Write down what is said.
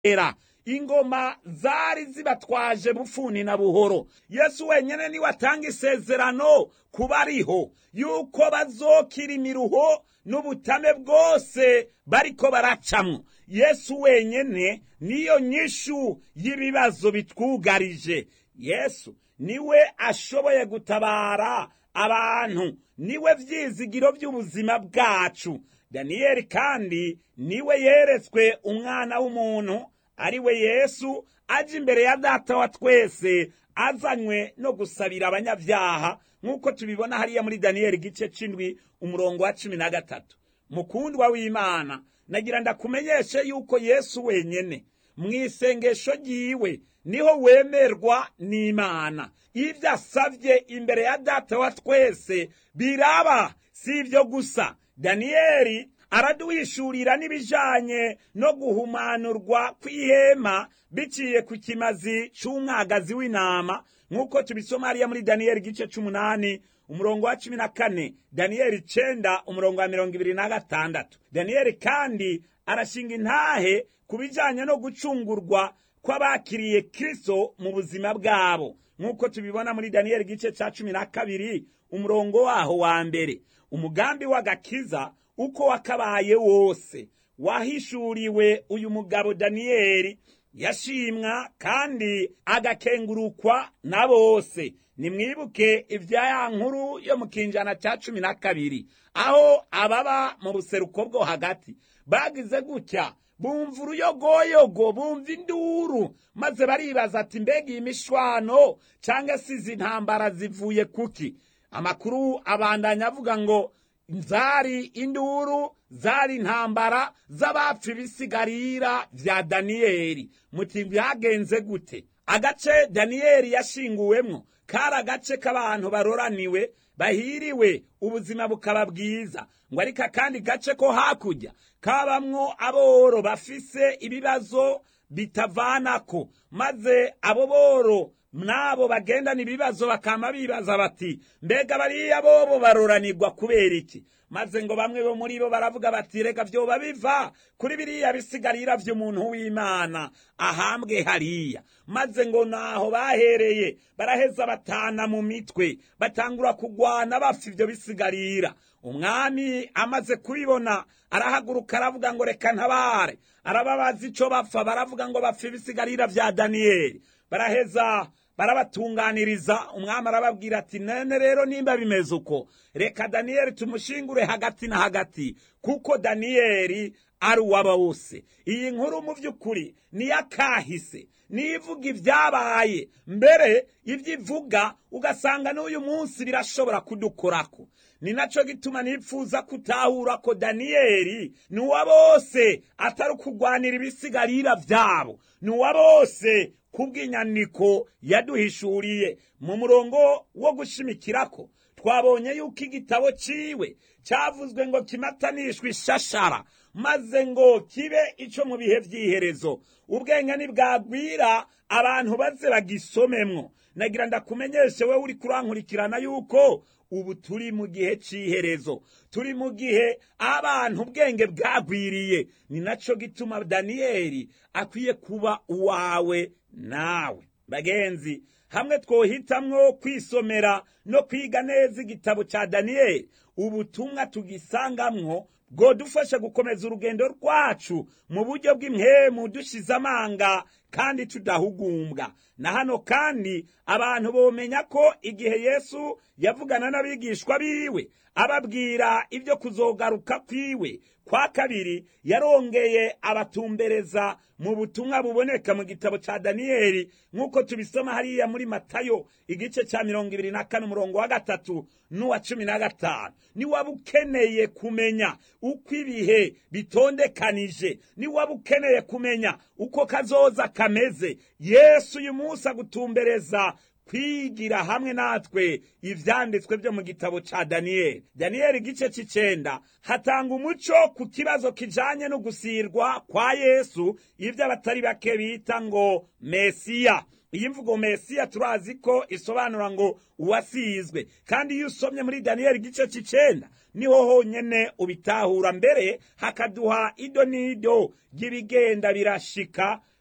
era ingoma zari zibatwaje bufuni na buhoro yesu wenyene niwe atanga isezerano kuba ariho yuko bazokira imiruho n'ubutame bwose bariko baracamwo yesu wenyene niyo nyishu y'ibibazo bitwugarije yesu niwe ashoboye gutabara abantu niwe vyizigiro vy'ubuzima bwacu daniyeli kandi niwe yeretswe umwana w'umuntu ari we yesu aje imbere ya data wa twese azanywe no gusabira abanyabyaha nk'uko tubibona hariya muri daniyeli igice c'indwi umurongo wa cumi na gatatu mukundwa w'imana nagira ndakumenyeshe yuko yesu wenyene mu isengesho ryiwe niho wemerwa n'imana ibyo asabye imbere ya data wa twese biraba si ibyo gusa daniyeli araduhishurira n'ibijanye no guhumanurwa kw'ihema biciye ku kimazi c'umwagazi w'intama nk'uko tubisoma hariya muri daniyeli igice c'umunani umurongo wa cumi na kane daniyeli icenda umurongo wa mirongo ibiri na gatandatu daniyeli kandi arashinga intahe ku bijanye no gucungurwa kw'abakiriye kristo mu buzima bwabo nk'uko tubibona muri daniyeli igice ca cumi na kabiri umurongo waho wa mbere umugambi w'agakiza uko wakabaye wose wahishuriwe uyu mugabo daniyeli yashimwa kandi agakengurukwa na bose nimwibuke ibya ya nkuru yo mu kinjana cya cumi na kabiri aho ababa mu buseruko bwo hagati bagize gutya bumva uruyogoyogo bumva induru maze baribaza ati mbega iyi mishwano cyangwa se izi ntambara zivuye kuki amakuru abandanya avuga ngo zari induru zari intambara z'abapfa ibisigarira vya daniyeli muti byagenze gute agace daniyeli yashinguwemwo kari agace k'abantu baroraniwe bahiriwe ubuzima bukaba bwiza ngo ariko akandi gace ko hakurya kabamwo aboro bafise ibibazo bitavanako maze abo boro n'abo bagendana ibibazo bakama bibaza bati mbega bariya bobo baroranirwa kubera iki maze ngo bamwe bo muri bo baravuga bati reka vyoba biva kuri biriya bisigarira vy'umuntu w'imana ahambwe hariya maze ngo naho bahereye baraheza batana mu mitwe batangura kugwana bapfa ivyo bisigarira umwami amaze kubibona arahaguruka aravuga ngo reka ntabare arababaza ico bapfa baravuga ngo bapfa ibisigarira vya daniyeli baraheza barabatunganiriza umwami arababwira ati none rero nimba bimeze uko reka daniyeli tumushingure hagati na hagati kuko daniyeli ari uwaba wose iyi nkuru mu by'ukuri niyo akahise niyo ivuga ibyabaye mbere ibyo ivuga ugasanga n'uyu munsi birashobora kudukorako ni naco gituma nipfuza kutahura ko daniyeli ni uwa bose atari ukugwanira ibisigarira vyabo ni uwa bose kubw'inyandiko yaduhishuriye mu murongo wo gushimikirako twabonye yuko igitabo ciwe cyavuzwe ngo kimatanishwe ishashara maze ngo kibe ico mu bihe vy'iherezo ubwenge nibwagwira abantu baze bagisomemwo nagira ndakumenyeshe wewe uri kurankurikirana yuko ubu turi mu gihe c'iherezo turi mu gihe abantu ubwenge bwagwiriye ni naco gituma daniyeli akwiye kuba uwawe nawe bagenzi hamwe twohitamwo kwisomera no kwiga neza igitabo ca daniyeli ubutumwa tugisangamwo bwodufasha gukomeza urugendo rwacu mu buryo bw'imhemu dushize amanga kandi tudahugumbwa na hano kandi abantu bomenya ko igihe yesu yavugana n'abigishwa biwe ababwira ibyo kuzogaruka kwiwe kwa kabiri yarongeye abatumbereza mu butumwa buboneka mu gitabo ca daniyeli nk'uko tubisoma hariya muri matayo igice ca mirongo ibiri na kane umurongo wa gatatu n'uwa cumi na gatanu niwaba ukeneye kumenya uko ibihe bitondekanije niwaba ukeneye kumenya uko kazoza kameze yesu uyu munsi agutumbereza kwigira hamwe natwe ivyanditswe vyo mu gitabo ca daniyeli daniyeli igice c'icenda hatanga umuco ku kibazo kijanye no gusirwa kwa yesu ivyo abatari bake bita ngo mesiya iyi mvugo mesiya turazi ko isobanura ngo uwasizwe kandi iyo usomye muri daniyeli igice c'icenda niho honyene ubitahura mbere hakaduha ido n'ido ry'ibigenda birashika